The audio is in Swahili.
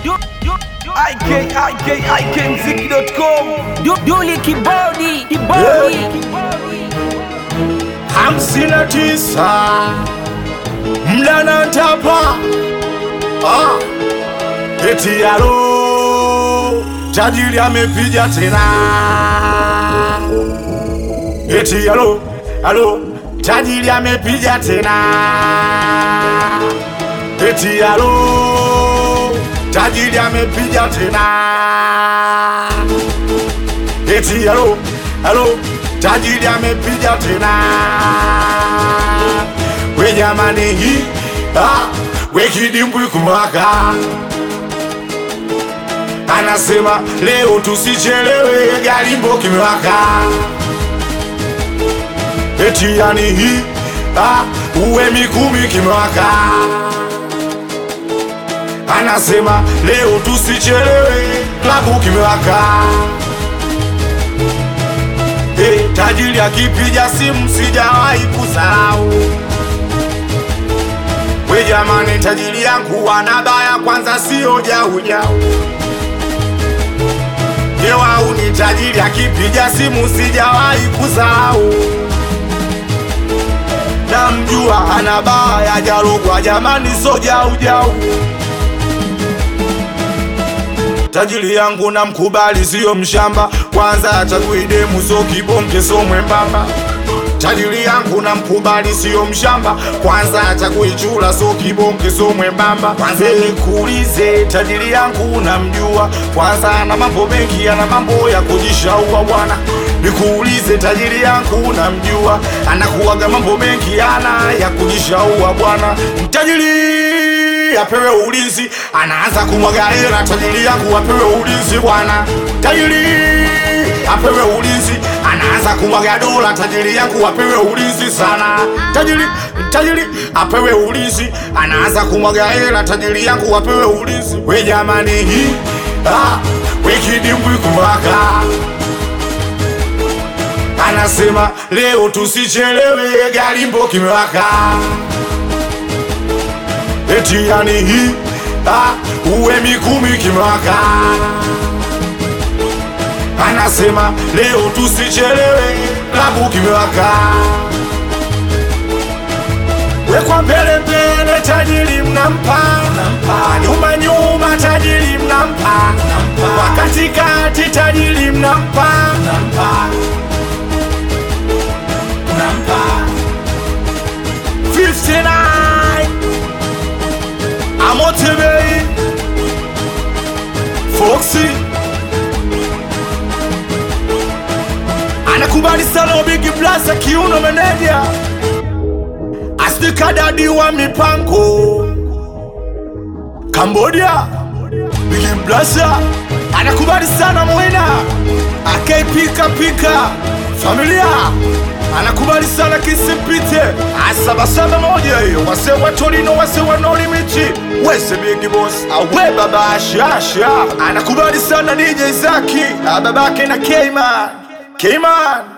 ikikmziki.com Duli kibodi kibodi hamsini na tisa mdana ntapa ah. eti alo tajiri amepiga tena eti alo alo tajiri amepiga tena eti alo tajiri amepiga tena eti alo alo tajiri amepiga tena we jamani hii ah, we kidimbwi kumwaka anasema leo tusichelewe galimbo kimewaka eti yani hii ah, uwe mikumi kimewaka anasema leo tusichelewe klabu kimewaka hey, tajiri akipiga simu sijawahi kusahau we jamani tajiri yangu anabaya kwanza sio jaujau Jewau ni tajiri akipiga simu sijawahi kusahau namjua anabaya jalogwa jamani so jaujau tajiri yangu na mkubali siyo mshamba kwanza achagui demu so kibonge so mwembamba tajiri yangu na mkubali siyo mshamba kwanza achagui chula so kibonge so mwembamba kwanza nikuulize tajiri yangu namjua kwanza ana mambo mengi ana mambo ya kujishaua bwana nikuulize tajiri yangu namjua anakuwaga mambo mengi ana ya kujishaua bwana tajiri apewe ulinzi, anaanza kumwaga hela. Tajiri yangu apewe ulinzi bwana, tajiri apewe ulinzi, anaanza kumwaga dola. Tajiri yangu apewe ulinzi sana, tajiri tajiri apewe ulinzi, anaanza kumwaga hela. Tajiri yangu apewe ulinzi. We jamani, hii ah, we kidimbwi kumwaka anasema leo tusichelewe, galimbo kimewaka eti yani hii ah, uwe mikumi kimwaka anasema leo tusichelewe klabu kimewaka wekwa mbele mbele tajiri mnampa nyuma nyuma tajiri mnampa wakatikati tajiri mnampa mnampa 59 Amotebe Foxy anakubali sana Big Blaza kiuno meneja astikadadi wa mipango Cambodia Big Blaza anakubali sana Mwina akaipika pika familia anakubali sana kisipite asabasaba moja hiyo wase wa Torino wase wa No Limit wese big boss awe baba shasha anakubali sana DJ Zaki babake na Kman Kman